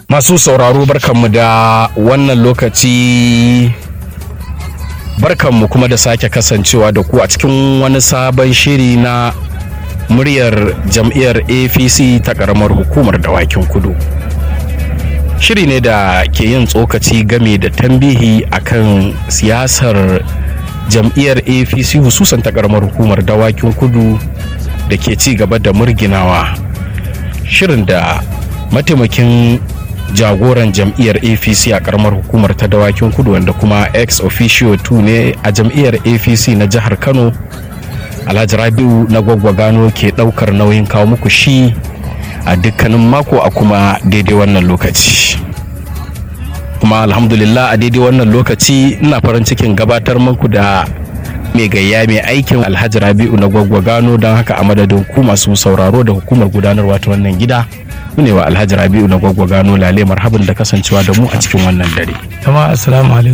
Masu sauraro barkanmu da wannan lokaci barkanmu kuma da sake kasancewa da ku a cikin wani sabon shiri na muryar jam'iyyar APC ta ƙaramar hukumar dawakin kudu. Shiri ne da ke yin tsokaci game da tambihi akan siyasar jam'iyyar APC hususan ta ƙaramar hukumar dawakin kudu da ke ci gaba da murginawa. Shirin da mataimakin jagoran jam'iyyar apc a karamar hukumar ta dawakin kudu wanda kuma ex officio 2 ne a jam'iyyar apc na jihar kano alhaji rabiu na gwaggwagano ke daukar nauyin kawo muku shi a dukkanin mako a kuma daidai wannan lokaci kuma alhamdulillah a daidai wannan lokaci ina farin cikin gabatar muku da mai gayya mai aikin alhaji rabiu na gwaggwagano don haka a madadin ku masu sauraro da hukumar gudanarwa ta wannan gida ne wa alhaji rabiu na gwaggwagano lale marhaban da kasancewa da mu a cikin wannan dare jama'a assalamu alaikum